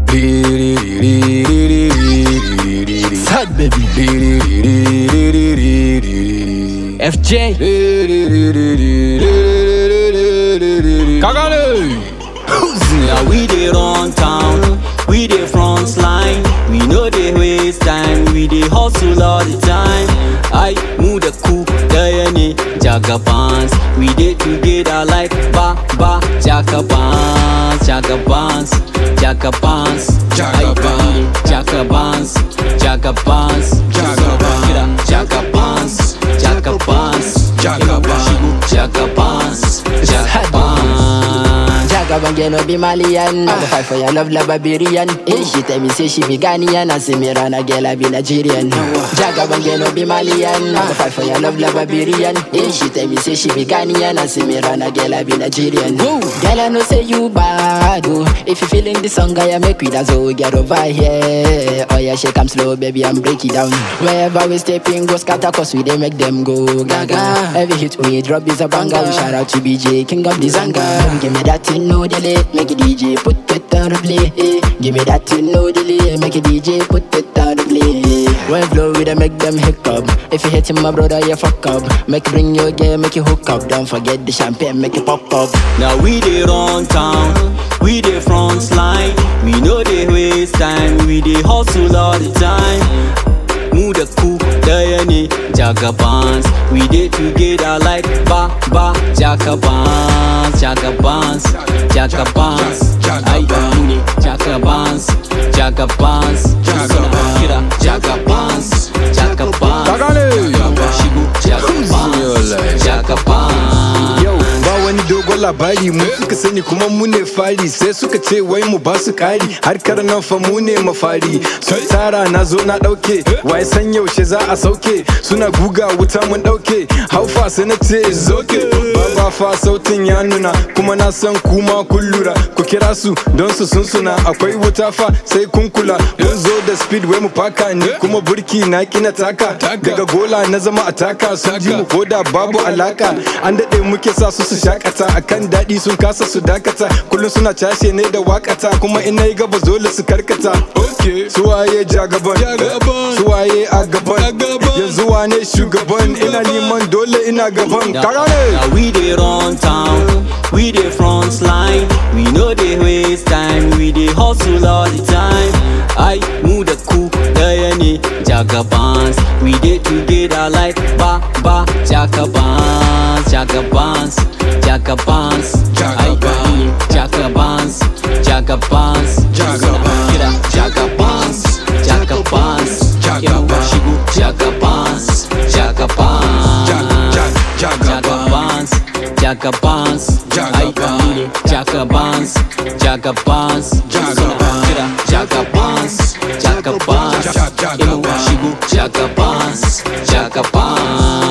Sad baby. FJ. Kagane. Now we dey run town, we dey front line, we no dey waste time, we dey hustle all the time. I move the cool, daya ne jagabans, we dey together like ba ba jagabans, jagabans, jagabans, Jagabans. jagabans, jagabans, jagabans, jagabans, jagabans, Jagabans. jagabans, jagabans. Jagaban girl no be Malian I go fight for your love like Barbarian Eh, she tell me say she be Ghanaian And say me run a girl I be Nigerian Jagaban girl no be Malian I go fight for your love like Barbarian Eh, she tell me say she be Ghanaian And say me run a girl I be Nigerian Girl I know say you bad oh If you feeling the song I make with us oh Get over here Oh yeah shake 'em slow baby and break it down Wherever we step in go scatter cause we dey make them go gaga Every hit we drop is a banger We shout out to BJ king of the zanga Give me that thing no delay Make it DJ put it on replay eh. Give me that thing no delay Make it DJ put it on replay When flow we dey make them hiccup If you hit him my brother you fuck up Make it bring your game make you hook up Don't forget the champagne make it pop up Now we dey run town, we dey front line, we no dey waste time, we dey hustle all the time. Move the cool, daya ne jagabans, we dey together like ba ba jagabans, jagabans, jagabans. Ay, mu ne jagabans, jagabans, suna kira jagabans, jagabans. Kagane. Shigo jagabans, jagabans. Yau ba wani dogon labari mu suka sani kuma mu ne fari sai suka ce wai mu ba su kari harkar nan fa mu ne mafari sun tara na zo na dauke wai san yaushe za a sauke suna guga wuta mun dauke haufa sai na ce zoke baba fa sautin ya nuna kuma na san kuma kun lura ku kira su don su sun suna akwai wuta fa sai kun kula mun zo da speed wai mu faka ne kuma burki na kina taka daga gola na zama a taka sun ji mu koda babu alaka an daɗe muke sa su su shakata akan daɗi sun kasa su dakata kullum suna cashe ne da wakata kuma ina yi gaba dole su karkata suwaye jagaban suwaye a gaban yanzu wane shugaban ina neman dole ina gaban karane Now we dey run town, we dey front line, we no dey waste time, we dey hustle all the time. I move the cool, daya ne jagabans, we dey together like ba ba jagabans, jagabans, jagabans. Ay, mu ne jagabans, jagabans, Jagabans. kira jagabans, jagabans, Jagabans. shigo jagabans, jagabans. jagabans Jagabans, Jagabans, ay Jagabans. mu ne Jagabans, Jagabans, Jagabans. kira Jagabans, Jagabans, Ja- ja- emu Jagabans. shigo Jagabans, Jagabans.